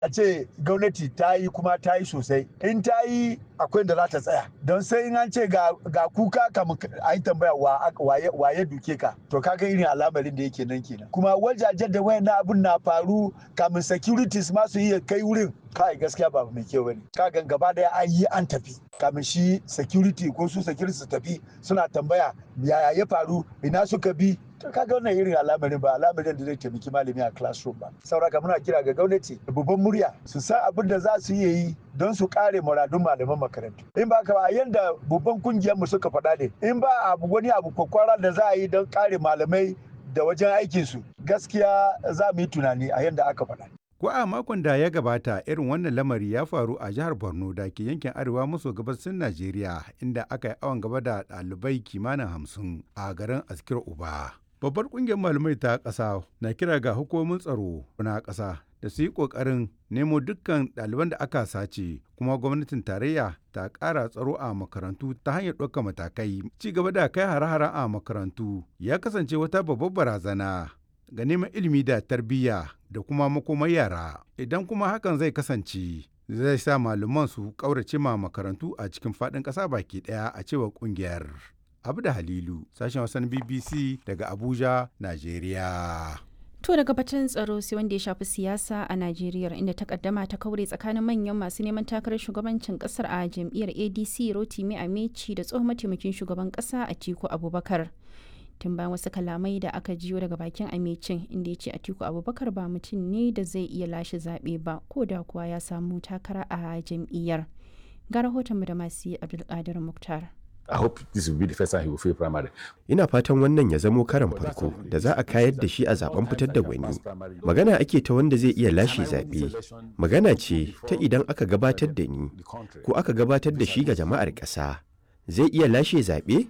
a ce gwamnati ta yi kuma ta yi sosai in ta yi akwai da za ta tsaya don sai in an ce ga kuka kamun a yi tambaya waye duke ka to kaga irin al'amarin da yake nan kenan kuma wajajen da wayan abun na faru kamun securities ma su iya kai wurin kai gaskiya ba mai kyau bane kagan gaba daya an yi an tafi kamin shi security ko su security su tafi suna tambaya yaya ya faru ina suka bi to kaga wannan irin al'amarin ba al'amarin da zai taimaki malami a classroom ba sauraka muna kira ga gwamnati da babban murya su san abin da za su yi don su kare muradun malaman makarantu in ba ka ba yanda babban kungiyar mu suka faɗa ne in ba abu wani abu kwakwara da za a yi don kare malamai da wajen aikinsu gaskiya za mu yi tunani a yanda aka faɗa Ko a makon da ya gabata irin wannan lamari ya faru a jihar Borno da ke yankin arewa maso gabasin Najeriya inda aka yi awon gaba da ɗalibai kimanin hamsin a garin Askir Uba. Babbar ƙungiyar malamai ta ƙasa na kira ga hukumomin tsaro na ƙasa da su yi ƙoƙarin nemo dukkan ɗaliban da aka sace kuma gwamnatin tarayya ta ƙara tsaro a makarantu ta hanyar ɗaukar matakai. Ci gaba da kai hare-hare a makarantu ya kasance wata babbar barazana ga neman ilimi da tarbiyya da kuma makomar yara idan kuma hakan zai kasance zai sa malaman su ƙaurace ma makarantu a cikin faɗin ƙasa baki ɗaya a cewar ƙungiyar abu da halilu sashen wasan bbc daga abuja najeriya To daga batun tsaro sai wanda ya shafi siyasa a Najeriya inda takaddama ta kaure tsakanin manyan masu neman takarar shugabancin kasar a jam'iyyar ADC Rotimi Amechi da tsohon mataimakin shugaban kasa Atiku Abubakar. tun bayan wasu kalamai da aka jiyo daga bakin amecin inda ya ce atiku abubakar ba mutum ne da zai iya lashe zaɓe ba ko da kuwa ya samu takara a jam'iyyar ga rahotonmu da masu abdulkadir muktar I hope this will be the first time he will fail primary. Ina fatan wannan ya zamo karan farko da za a kayar da shi a zaben fitar da gwani. Magana ake ta wanda zai iya lashe zaɓe. Magana ce ta idan aka gabatar da ni ko aka gabatar da shi ga jama'ar ƙasa. zai iya lashe zaɓe?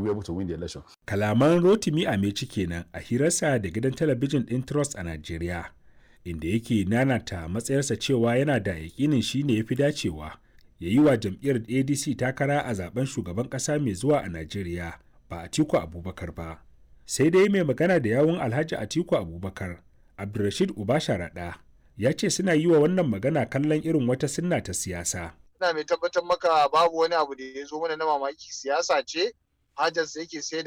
Kalaman Rotimi Ameci kenan a hirarsa da gidan talabijin ɗin Trust a Najeriya, inda yake nanata matsayarsa cewa yana da yakinin shi ne ya fi dacewa ya yi wa jam'iyyar ADC takara a zaben shugaban ƙasa mai zuwa a Najeriya ba Atiku Abubakar ba. Sai dai mai magana da yawun Alhaji Atiku Abubakar, Abdulrashid Ubasharaɗa, ya ce suna yi wa wannan magana kallon irin wata sunna ta siyasa. ina mai tabbatar maka babu wani abu da ya zo mana na mamaki siyasa ce hajarsa yake sai